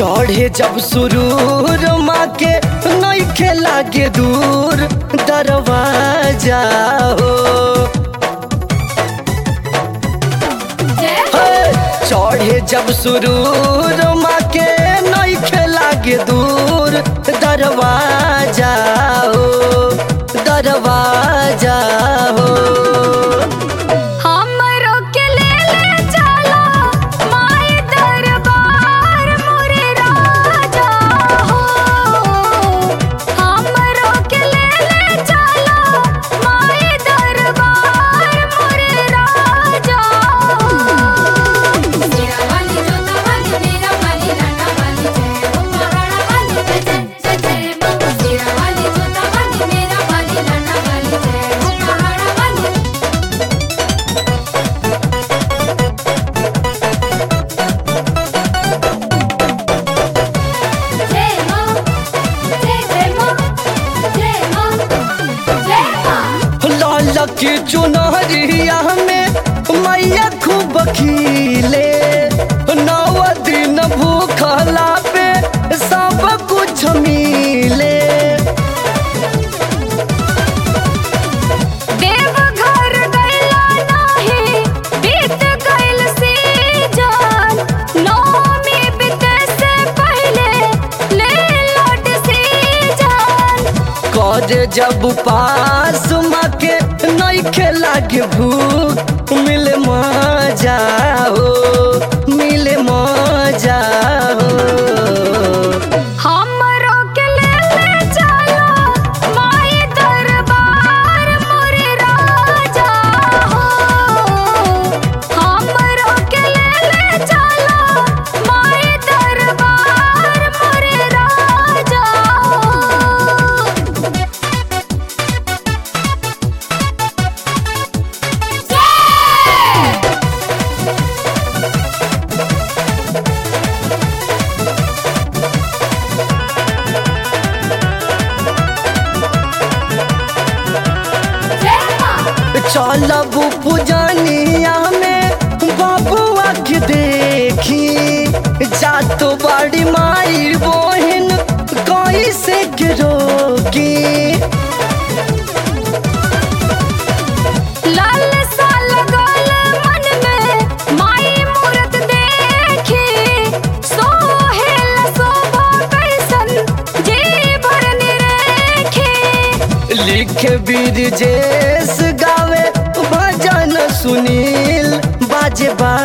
चढ़े जब सुरूर माँ के नइखे लागे दूर दरवाजा हो हे, चढ़े जब सुरूर माँ के नइखे लागे दूर दरवाजा हो दरवाजा हो हमरो के ले ले चला माई दरबार मोरे राजा हो हमरो के ले ले चला माई दरबार मोरे राजा हो मेरा वाली जोता वाली मेरा वाली लाना वाली जय हो महाराणा वाली जय जय जय जय माँ मेरा वाली जोता वाली मेरा वाली लाना वाली जय हो महाराणा वाली जय माँ जय जय माँ जय माँ जय माँ लाल की चुनरिया में मैया खूब खिले नौ दिन भूखला पे सब कुछ मिले देवघर गइला नाही बीत गइल सीजन नौमी बीते से पहले ले लौट सीजन कर जब पास माँ के नइखे लागे भूख मिले मजा हो मिले मजा हो हमरो के ले ले चला माई दरबार मोरे राजा हो हमरो के ले ले चला माई दरबार मोरे राजा हो जय माँ चलब पूजनिया में बबुआ के देखी जातो बड़ी माई बहन कैसे के रोकी लाल सा लगल मन में माई मूरत देखी सोहेल शोभा कैसन जी भर निरेखी लिख बीरजेश गावे भजन सुनील बाजे बा